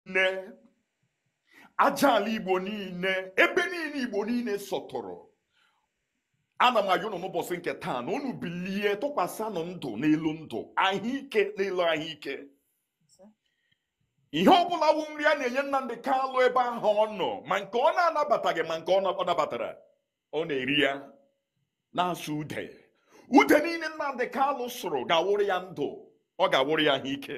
niile aja ala igbo niile ebe niile igbo niile sọtụrụ ana m ayọ unu n'ụbọchị nke taa na unu bilie tụkwasịnụ ndụ n'elu ndụ ahụike n'elu ahụike ihe ọbụla wụ nri a na-enye Nnamdi Kalụ ebe ahụ ọ nọ ma nke ọ na-anabataghị ma nke ọ na- ọ nabatara ọ na-eri ya na-asụ ude ude niile Nnamdi Kalụ sụrụ ga-awụrụ ya ndụ ọ ga-awụrụ ya ahụike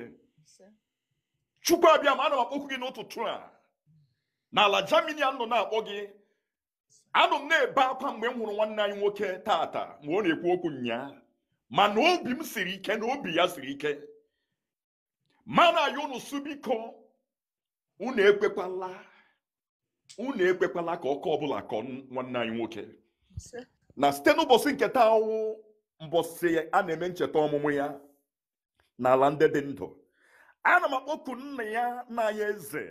chukwu abịa ma ana m akpọkwu gị n'ụtụtụ a n'ala Germany a nọ na-akpọ gị anụ m na-ebe akwa mgbe m hụrụ nwanne anyị nwoke tata mgbe ọ na-ekwu okwu nnyaa mana obi m siri ike na obi ya siri ike mana ya unu su biko unu ekwekwala unu ekwekwala ka ọkọ ọbụla kọọ nwanne anyị nwoke na site n'ụbọchị nke taa ọnwụ mbọsị a na-eme ncheta ọmụmụ ya n'ala ndị dị ndụ ana m akpọku nna ya na ya eze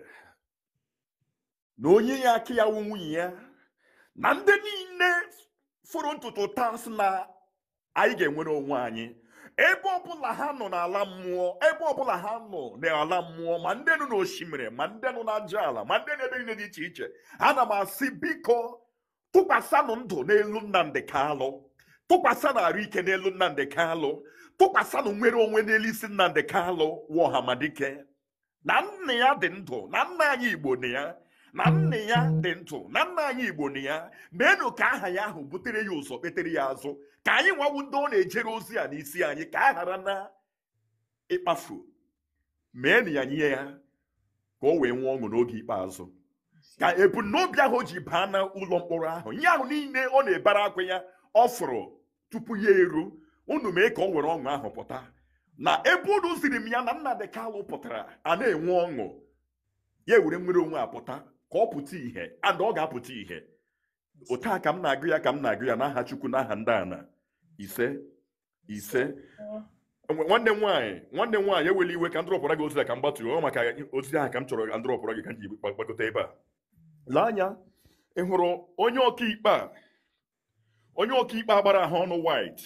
na onye ya aka ya wụ nwunye ya na ndị niile fụrụ ntutu taa sị na anyị ga-enwere onwe anyị ebe ọbụla ha nọ n'ala mmụọ ebe ọbụla ha nọ n'ala mmụọ ma ndị nọ n'osimiri ma ndị nọ n'aja ala ma ndị n'ebe niile dị iche iche ana m asị biko tụkwasịnụ ndụ n'elu Nnamdi Kalụ tụkwasịnụ arụ ike n'elu Nnamdi Kalụ tụkwasịnụ nwere onwe n'elu isi Nnamdi Kalụ wọhamadike na nna ya dị ndụ na nna anyị Igbo na ya na nna ya dị ndụ na nna anyị Igbo na ya meenụ ka aha ya ahụ butere ya ụzọ kpetere ya azụ ka anyị nwawu ndị ọ na-ejere ozi a n'isi anyị ka a ghara na ịkpafu meenụ ya nye ya ka o wee nwee ọṅụ n'oge ikpeazụ ka ebumnobi ahụ o ji baa na ụlọ mkpọrọ ahụ ihe ahụ niile ọ na-ebere akwa ya ọ fụrụ tupu ya eru unu mee ka ọ were ọṅụ ahụ pụta na ebe unu ziri m ya na Nnamdi Kalụ pụtara a na-enwe ọṅụ ya ewere nwere onwe apụta ka ọ pụta ìhè and ọ ga-apụta ìhè otu a ka m na-agụ ya ka m na-agụ ya n'aha Chukwu n'aha ndị ana ise ise Nwa- nwanne m nwaanyị nwanne m nwaanyị ewela iwe ka m dụrọpụra gị ozi a ka m gbatuo ọ maka ozi ahụ ka m chọrọ ka m dụrọpụra gị ka m ji gbakọta ebe a lee anya ị hụrụ onye ọkaikpe a onye ọkaikpe a gbara ahụ ọnụ white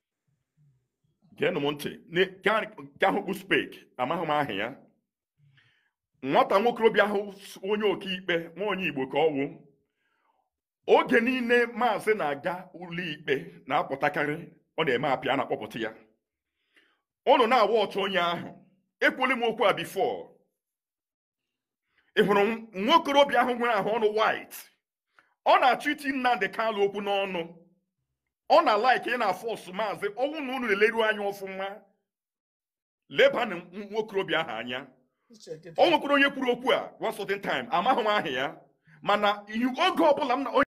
geenụ m ntị ne- nke nke ahụ kpu spek amaghị m aha ya nwata nwokorobịa ahụ s- onye ọkaikpe nwa onye igbo ka ọ wụ oge niile maazị na-aga ụlọikpe na-apụtakarị ọ na-eme apịa na-akpọpụta ya ụnụ na-awa ọchụ onye ahụ ekwuli m okwu a bifo ị hụrụ nwokorobịa ahụ nwere ahụ ọnụ white ọ na-achọ iti Nnamdi Kalụ okwu n'ọnụ ọ na-alaiki ị na-afọsụ maazị ọnwụ na unu na-eleru anya ọfụma lebanụ nwokorobịa ahụ anya o nwekwara onye kwuru okwu a one certain time amaghị m aha ya mana ihe- oge ọbụla m na